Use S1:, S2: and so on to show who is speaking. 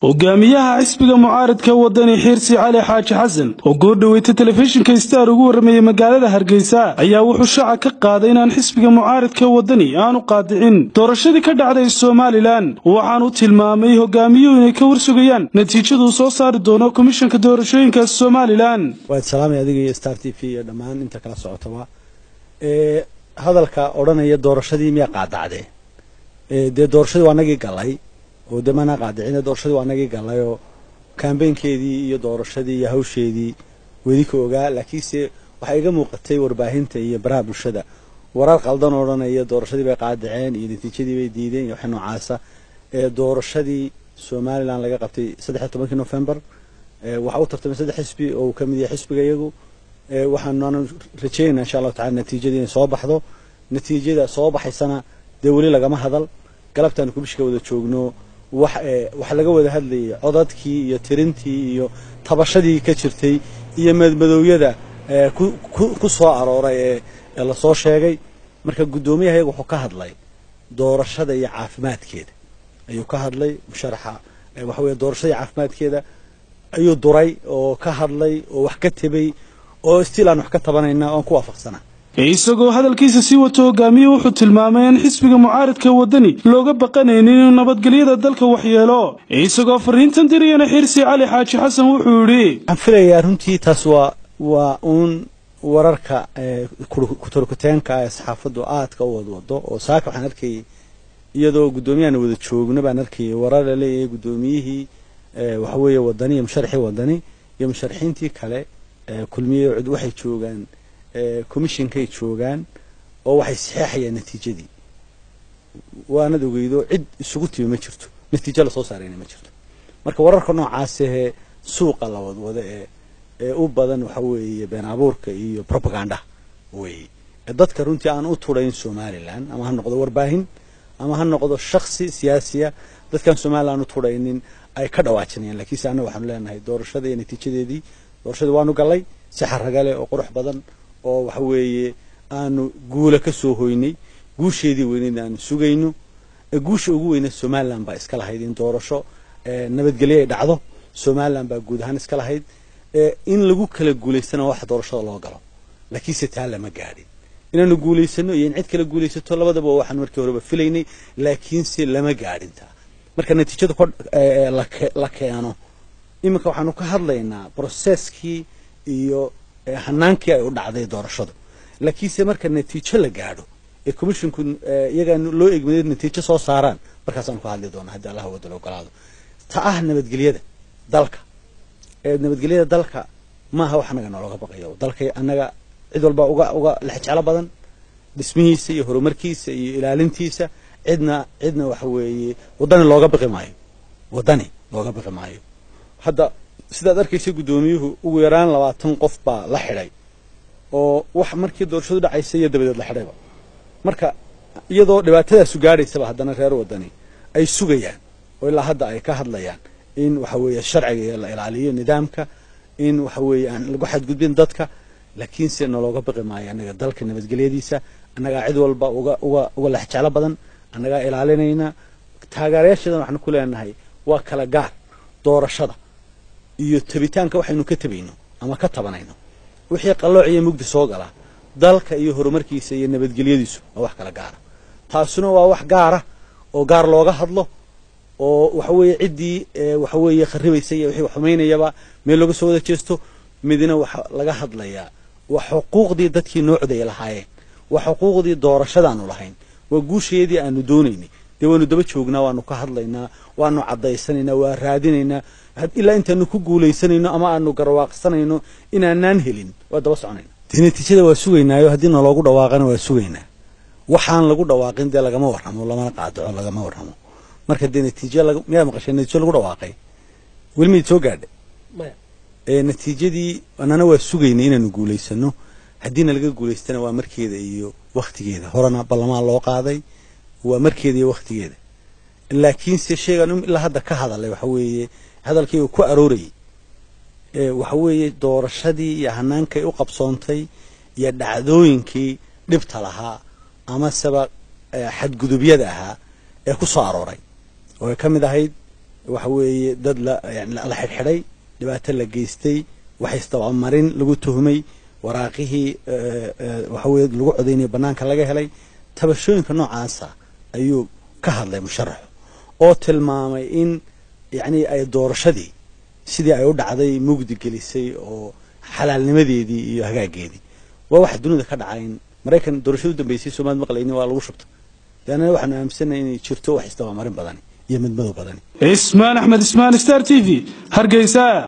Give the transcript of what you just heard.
S1: hogaamiyaha xisbiga mucaaridka wadani xiirsi cali xaaji xasan oo goordhoweeyta telefishinka star ugu warramayey magaalada hargeysa ayaa wuxuu shaaca ka qaaday inaan xisbiga mucaaridka wadani aanu qaadicin doorashadii ka dhacday somalilan waxaanu tilmaamay hogaamiyuhu inay ka warsugayaan natiijaduu soo saari doono komishanka doorashooyinka somalilan
S2: waad salaamay adiga iyo star t v iyo dhammaan inta kala socotaba ee hadalka odhanaya doorashadii miyaa qaadacdee dee doorashadii waa nagii galay oo dee maanaa qaadicine doorashadii waa nagii galay oo kambeynkeedii iyo doorashadii iyo hawsheedii wedi ka ogaa laakiinse waxaa iga muuqatay warbaahinta iyo baraha bulshada warar qaldan odhanaya doorashadii bay qaadiceen iyo natiijadii bay diideen iyo waxa noocaasa ee doorashadii somalilan laga qabtay saddexiyo tobankii november waxaa u tartamay saddex xisbi oo uu ka mid yahay xisbiga iyagu waxaanu rajeynaa insha allahu tacala natiijadii inay soo baxdo natiijada soo baxaysana dee weli lagama hadal galabtaanu kubishka wada joogno wax wax laga wada hadlayay codadkii iyo tirintii iyo tabashadii ka jirtay iyo madmadoowyada ku soo arooray ee lasoo sheegay marka guddoomiyaha iyaga wuxuu ka hadlay doorashada iyo caafimaadkeeda ayuu ka hadlay musharaxa waxa weeye doorashada iyo caafimaadkeeda ayuu duray oo ka hadlay oo wax ka tebay oo stiil aan wax ka tabanayna oan ku waafaqsana
S1: isagoo hadalkiisa sii wato hogaamiye wuxuu tilmaamay in xisbiga mucaaridka wadani looga baqanaynin inuu nabadgelyada dalka waxyeelo isagoo fariintan diriyana xirsi cali xaaji xasan wuxuu yidhi
S2: waxaan filayaa runtii taas waa waa uun wararka kuturkuteenka ee saxaafaddu aadka u wadwado oo saaka waxaan arkayay iyadoo guddoomiyaana wada joogno baan arkayay warar la leeyahay guddoomiyihii waxaweeye wadani iyo musharaxii wadani iyo musharaxiintii kale kulmiye cud waxay joogaan commissionkay joogaan oo waxay saxeexayaan natiijadii waanad ogeydo cid isugu timi ma jirto natiijo lasoo saarayna ma jirto marka wararka noocaasahee suuqa la wadwado ee ee u badan waxa weeye been abuurka iyo propaganda weeye dadka runtii aan u turayn somalilan ama ha noqdo warbaahin ama ha noqdo shaksi siyaasiya dadkaan somalilan u turaynin ay ka dhawaajinayaan lakiinse annaga waxaanu leenahay doorashada iyo natiijadeedii doorashadii waanu gallay si xaragale oo qurux badan oo waxa weeye aanu guula ka soo hoynay guusheedii weyneyd aanu sugayno guusha ugu weyneed somalilan baa iska lahayd in doorasho nabadgelyo ay dhacdo somalilan baa guud ahaan iska lahayd in lagu kala guulaystana waxa doorashada loo galo laakiinse taa lama gaadhin inaanu guulaysano iyo in cid kala guulaysato labadaba waxaan markii horeba filaynay laakiinse lama gaadhin taa marka natiijada la keeno iminka waxaanu ka hadlaynaa broseskii iyo hanaankii ay u dhacday doorashadu laakiinse marka natiijo la gaadho ee commisshinku iyagaa loo egmada natiijo soo saaraan markaasaanu ka hadli doonaa haddii allah wadala ogolaado ta ah nabadgelyada dalka nabadgelyada dalka maaha wax anaga noolooga baqayo dalka annaga cid walba uga uga lexjeclo badan dhismihiisa iyo horumarkiisa iyo ilaalintiisa cidna cidna waxa weeye waddani looga baqi maayo waddani looga baqi maayo hadda sidaad arkaysa guddoomiyuhu ugu yaraan labaatan qof baa la xidhay oo wax markii doorashadu dhacaysa iyo dabadeed la xidhayba marka iyadoo dhibaatadaasu gaadhaysaba haddana reer waddani ay sugayaan oo ilaa hadda ay ka hadlayaan in waxa weeye sharciga la ilaaliyo nidaamka in waxa weeye aan lagu xadgudbin dadka laakiinse nalooga baqi maayo annaga dalka nabadgelyadiisa annagaa cid walba uga uga uga lexjeclo badan annagaa ilaalinayna taageerayaashadan waxaanu ku leenahay waa kala gaar doorashada iyo tabitaanka waxaynu ka tabayno ama ka tabanayno wixii qallooc iyo mugdi soo gala dalka iyo horumarkiisa iyo nabadgelyadiisu waa wax kala gaara taasuna waa wax gaara oo gaar looga hadlo oo waxa weeye ciddii waxa weeye kharibaysa iyo wixii xumaynayaba meel looga soo wada jeesto midna waxa laga hadlayaa waa xuquuqdii dadkii noo codaya lahaayeen waa xuquuqdii doorashadaanu lahayn waa guusheedii aanu doonaynay dee waanu daba joognaa waanu ka hadlaynaa waanu caddaysanaynaa waa raadinaynaa ilaa intaanu ku guulaysanayno ama aanu garwaaqsanayno inaanaan helin waa daba soconayna dee natiijada waa sugaynaayo haddii naloogu dhawaaqana waa sugaynaa waxaan lagu dhawaaqin dee lagama warramo lamana qaadaco lagama warramo marka dee natiijo miyaa maqasheen natiijo lagu dhawaaqay weli mayd soo gaadha natiijadii anana waa sugaynay inaanu guulaysano haddiina laga guulaystana waa markeeda iyo waktigeeda horena ballamaan loo qaaday waa markeeda iyo waktigeeda laakiinse sheegaan ilaa hadda ka hadalay waxa weeye hadalkii uu ku aroorayay waxa weeye doorashadii iyo hanaankay u qabsoontay iyo dhacdooyinkii dhibta lahaa amaseba xadgudubyada ahaa ee ku soo arooray oo ay ka mid ahayd waxa weeye dad la yani la xidhxidhay dhibaato la geystay wax isdabamarin lagu tuhmay waraaqihii waxa weye lagu codaynaya banaanka laga helay tabashooyinka noocaasa ayuu ka hadlay musharaxu oo tilmaamay in yacni ay doorashadii sidii ay u dhacday mugdi gelisay oo xalaalnimadeedii iyo hagaageedii waa waxa dunida ka dhacay in maraykan doorashada u dambeysay soomaalid maqlayni waa lagu shubtay leanna waxaanu aaminsanay inay jirto wax isdabamarin badani iyo midmadow badani
S1: ismaan axmed ismaan star t v hargeysa